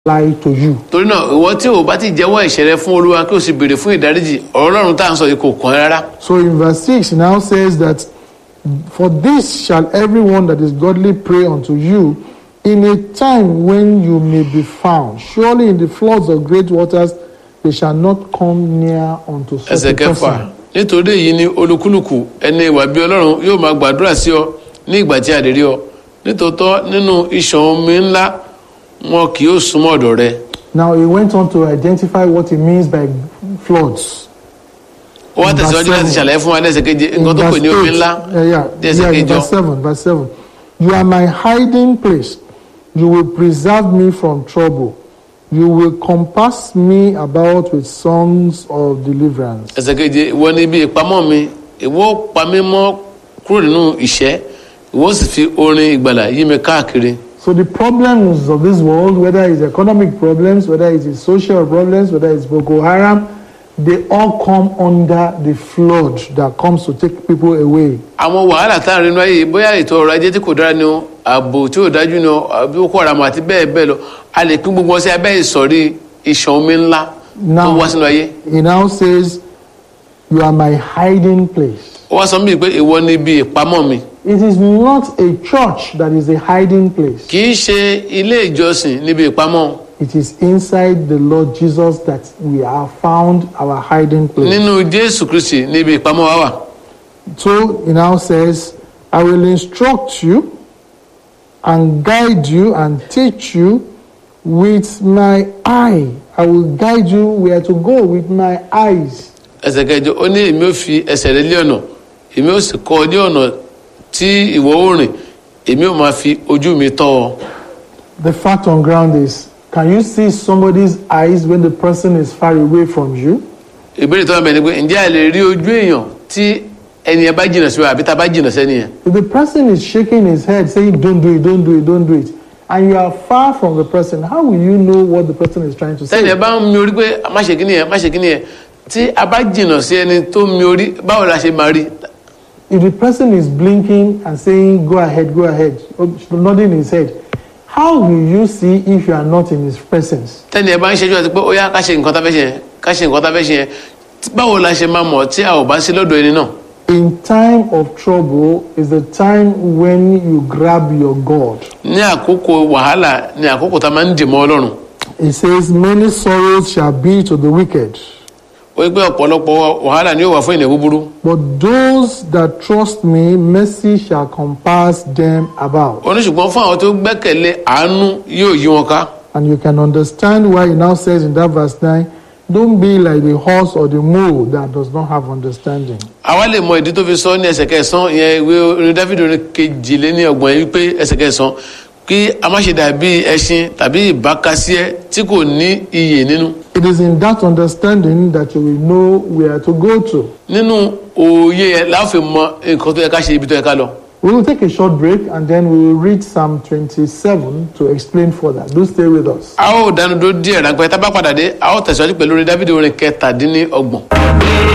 apply to you. torí náà ìwọ tí o bá ti jẹ́wọ́ ẹ̀ṣẹ̀ rẹ fún olúwa kí o sì béèrè fún ìdáríjì ọ̀rọ̀ ọlọ́run tá à ń sọ yìí kò kàn ẹ́ rárá. So in verse 6, it now says that, For this shall everyone that is godly pray unto you in a time when you may be found. Surely in the floods of great waters they shall not come near unto such ẹsẹ̀ a kẹfà person. nítorí èyí ni olúkúlùkù ẹni ìwà bí ọlọ́run yóò máa gbàdúrà sí ọ ní ìgbà tí a lè rí ọ nítòótọ́ nínú ìṣàn omi ńlá wọn kì yóò súnmọ́ ọ̀dọ̀ rẹ. Now he went on to identify what he means by floods. ó wá In verse tẹ̀síwájú láti seven. ṣàlàyé fún wa lẹ́sẹ̀ keje In nǹkan tó pè verse ní omi eight, ńlá uh, yeah, lẹ́sẹ̀ yeah, in kejọ. verse 7, verse 7. You are my hiding place. You will preserve me from trouble. You will compass me about with songs of deliverance. ẹsẹ̀ keje ìwọ ni ibi ìpamọ́ mi ìwọ pa mí mọ́ kúrò nínú ìṣẹ́ ìwọ sì fi orin ìgbàlà yí mi káàkiri. So the problems of this world, whether it's economic problems, whether it is social problems, whether it's Boko Haram, they all come under the flood that comes to take people away. àwọn wàhálà tá à ń rinú ayé yìí, bóyá ètò ọrọ̀ ajé tí kò dára ni o ààbò tí ò dájú ni o àbí ó kó ara mọ àti bẹ́ẹ̀ bẹ́ẹ̀ lọ a lè pín gbogbo wọn sí abẹ́ ìsọ̀rí ìṣàn omi ńlá tó Now- wá sínú ayé. He now says, You are my hiding place. ó wá sọ mí pé ìwọ ni ibi ìpamọ́ mi It is not a church that is a hiding place. kì í ṣe ilé ìjọsìn níbi ìpamọ́ It is inside the Lord Jesus that we have found our hiding place. nínú jésù kristi níbi ìpamọ́ wa wà. So he now says, I will instruct you and guide you and teach you with my eye. I will guide you where to go with my eyes. ẹsẹ̀ kẹjọ ó ní èmi ò fi ẹsẹ̀ rẹ lé ọ̀nà èmi ò sì kọ́ ọ ní ọ̀nà tí ìwọ ó rìn èmi ò máa fi ojú mi tọ́ ọ. The fact on ground is can you see somebody's eyes when the person is far away from you? ìbéèrè tó wà bẹ́ẹ̀ ni pé ǹjẹ́ a lè rí ojú èèyàn tí ẹni ẹ bá jìnnà sí wa àbí tá a bá jìnnà sẹ́ni yẹn. If the person is shaking his head saying, Don't do it, don't do it, don't do it, and you are far from the person, how will you know what the person is trying to sẹ́ni ẹ say? bá ń mi orí pé má ṣe kíni yẹn má ṣe kíni yẹn tí a bá jìnnà sí ẹni tó mi orí báwo la ṣe máa rí. If the person is blinking and saying, Go ahead, go ahead, or nodding his head, how will you see if you are not in his presence? tẹ́ni ẹ bá ń ṣẹ́jú àti pé ó yá ká ṣe nǹkan tá a fẹ́ ṣe yẹn ká ṣe nǹkan tá a fẹ́ ṣe yẹn tí- báwo la ṣe máa mọ̀ tí a ò bá sí lọ́dọ̀ ẹni náà. In time of trouble is the time when you grab your God. ní àkókò wàhálà ní àkókò tá a máa ń dì mọ́ ọlọ́run. It says, Many sorrows shall be to the wicked, ó yẹ pé ọ̀pọ̀lọpọ̀ wàhálà ni yóò wà fún ènìyàn búburú. but those that trust me, mercy shall compass them about. oníṣùgbọ́n fún àwọn tó gbẹ́kẹ̀lé àánú yóò yí wọn ká. And you can understand why he now says in that verse 9, Don't be like the horse or the mule that does not have understanding. àwa lè mọ ìdí tó fi sọ ní ẹsẹ̀ kẹsàn-án ìyẹn ìwé orin dáfídì orin kejìléní ọgbọ̀n yìí wípé ẹsẹ̀ kẹsàn-án kí a má ṣe dàbí ẹṣin tàbí ìbákasíẹ́ tí kò ní iyè nínú. It is in that understanding that you will know where to go to. nínú òye yẹn la ó fi mọ nǹkan tó yẹ ká ṣe ibi tó yẹ ká lọ. We will take a short break and then we will read Psalm 27 to explain further. Do stay with us. a ó dánu dó díẹ̀ ráńpẹ́ tá a bá padà dé a ó tẹ̀síwájú pẹ̀lú orin dáfídì orin kẹtàdínní ọgbọ̀n.